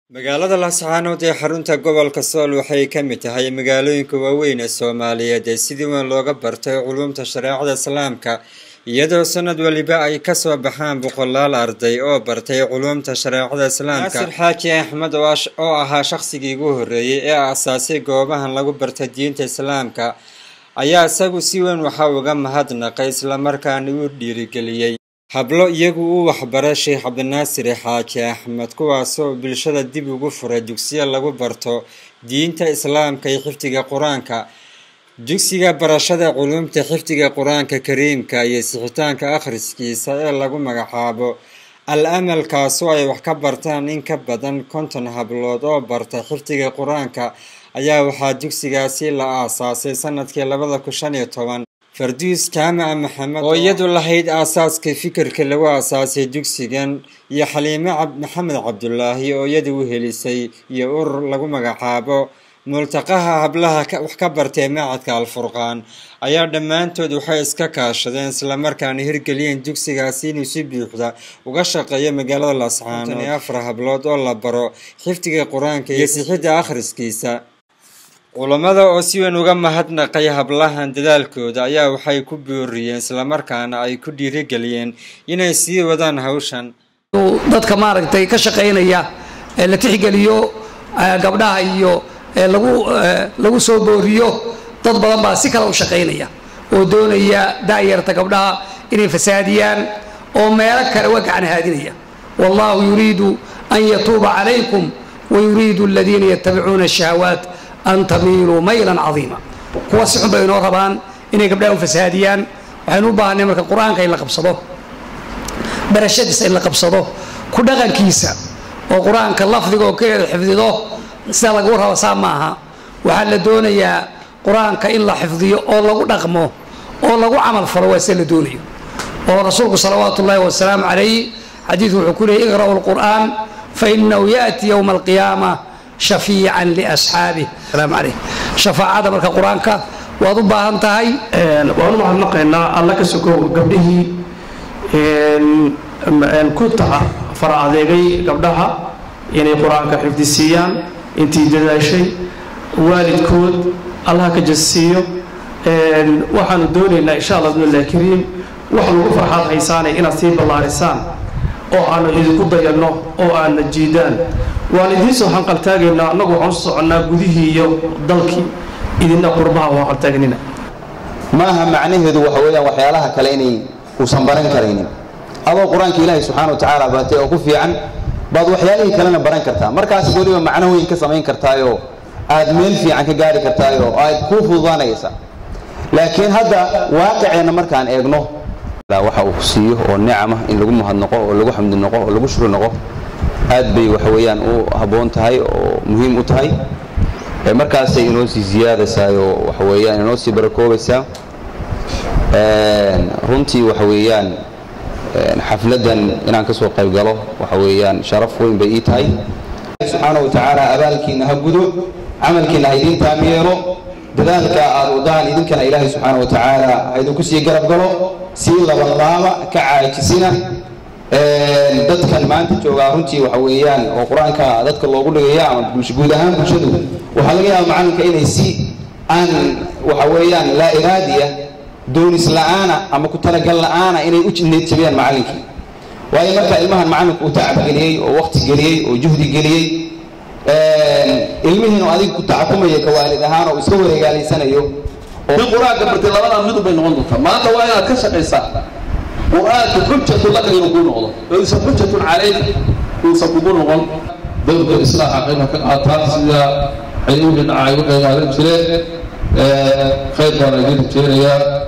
magaalada laascaanood ee xarunta gobolka sool waxay ka mid tahay magaalooyinka waaweyn ee soomaaliyeed ee sidii weyn looga bartay culumta shareecada islaamka iyadoo sanad waliba ay kasoo baxaan boqolaal arday oo bartay culumta shareecada islaamka naasir xaaji axmed oo ahaa shaqsigii ugu horreeyey ee aasaasay goobahan lagu barta diinta islaamka ayaa isagu si weyn waxaa uga mahadnaqay islamarkaana uu dhiirigeliyey hablo iyagu u waxbara sheekh cabdinaasir xaaji axmed kuwaasoo bulshada dib ugu furay dugsiya lagu barto diinta islaamka iyo xifdiga qur-aanka dugsiga barashada culumta xifdiga qur-aanka kariimka iyo sixitaanka akhriskiisa ee lagu magacaabo al amal kaasoo ay wax ka bartaan in ka badan konton hablood oo barta xifdiga qur-aanka ayaa waxaa dugsigaasi la aasaasay sanadkii labada kun shan iyo toban farduus jaamaca maxamed oo iyadu lahayd aasaaska fikirka lagu aasaasay dugsigan iyo xaliime maxamed cabdulaahi oo iyadu u helisay iyo urur lagu magacaabo multaqaha hablaha wax ka bartay macadka alfurqaan ayaa dhammaantood waxay iska kaashadeen islamarkaana hirgeliyeen dugsigaasi inuu si buuxda uga shaqeeyo magaalada laascaanood iyo afar hablood oo la baro xifdiga qur-aanka iyo sixidda akhriskiisa culammada oo si weyn uga mahadnaqay hablahan dadaalkooda ayaa waxay ku booriyeen islamarkaana ay ku dhiirigeliyeen inay sii wadaan hawshan dadka maaragtay ka shaqaynaya ee la tixgeliyo gabdhaha iyo lagu lagu soo booriyo dad badan baa si kale u shaqaynaya oo doonaya da'yarta gabdhaha inay fasaadiyaan oo meelo kale uga gacan haadinaya wallahu yuriidu an yatuuba calaykum wayuriidu aladiina yatabicuuna ashahawaat an tamiiluu maylan cadiima kuwa si xun bay inoo rabaan inay gabdhaha u fasaadiyaan waxaynu u baahanay marka qur-aanka in la qabsado barashadiisa in la qabsado ku dhaqankiisa oo qur-aanka lafdiga oo keliya xifdido sida lagu rabo saa maaha waxaa la doonayaa qur-aanka in la xifdiyo oo lagu dhaqmo oo lagu camal falo waa sida la doonayo oo rasuulku salawaatu ullaahi wasalaamu calayh xadiidku wuxuu ku leeyay iqra'u lqur'aan fainahu yaأti yowma alqiyaama shafiican liasxaabih salaamu calayh shafaacada marka qur-aanka waad u baahan tahay waan u mahadnaqaynaa alla ka sokow gabdhihii ku taca fara adeegay gabdhaha inay qur-aanka xifdisiiyaan intii dadaashay waalidkood allaha ka jasiiyo waxaanu doonaynaa insha allah bidnillahi kariim wax lagu farxaad haysaanay inaad sii ballaarisaan oo aanu idinku dayanno oo aadna jiidaan waalidiinso hanqaltaagaynaa annagu waxaan u soconnaa gudihii iyo dalkii idinna qurbaha u hanqaltaagnina maaha macnaheedu waxa weeyaan waxyaalaha kale inay uusan baran karaynin adoo qur-aanka ilaahay subxaana wa tacaala baratay oo ku fiican baad waxyaalihii kalena baran kartaa markaas weliba macno weyn ka samayn kartaayoo aad meel fiican ka gaari kartaayoo aad kuu fududaanaysa laakiin hadda waaqiceenna markaan eegno waxa uu siiyo oo nicama in lagu mahadnaqo oo lagu xamdi noqo oo lagu shukri noqo aad bay waxa weeyaan u habboon tahay oo muhiim u tahay markaasay inoo sii siyaadaysaayoo waxa weeyaan inoo sii barakoobaysaa runtii waxa weeyaan xafladdan inaan ka soo qayb galo waxa weeyaan sharaf weyn bay ii tahay subxaana wa tacaala abaalkiinna ha gudo camalkiinna ha idiin taam yeelo dadaalka aad wadaan idinkana ilaahay subxaana wa tacaala ha idinku sii garab galo sii labanlaaba ka caajisina dadkan maanta joogaa runtii waxa weeyaan oo qur-aanka dadka loogu dhigaya ama guud ahaan bulshadu waxaa laga yaaba macalinka inay si aan waxa weeyaan laa iraadiya doonis la'aana ama ku talagal la'aana inay u need jabiyaan macallinkii waayo marka ilmahan macallinku uu tacabgeliyey oo waqti geliyey oo juhdi geliyey ilmihiinu adiga ku tacakumaya ka waalid ahaan oo iska wareegaalaysanayo in qur-aanka bartay labadaa midun bay noqon doontaa maanta waa inaad ka shaqaysaa qur-aanka xujatun laka inuu kuu noqdo oo isan xujatun calayk uusan kugu noqon dowlka islaaxa qayba ka qaataan sida xayuuhi dhacay u qeybaadan jireen khayr baana idin rajeynayaa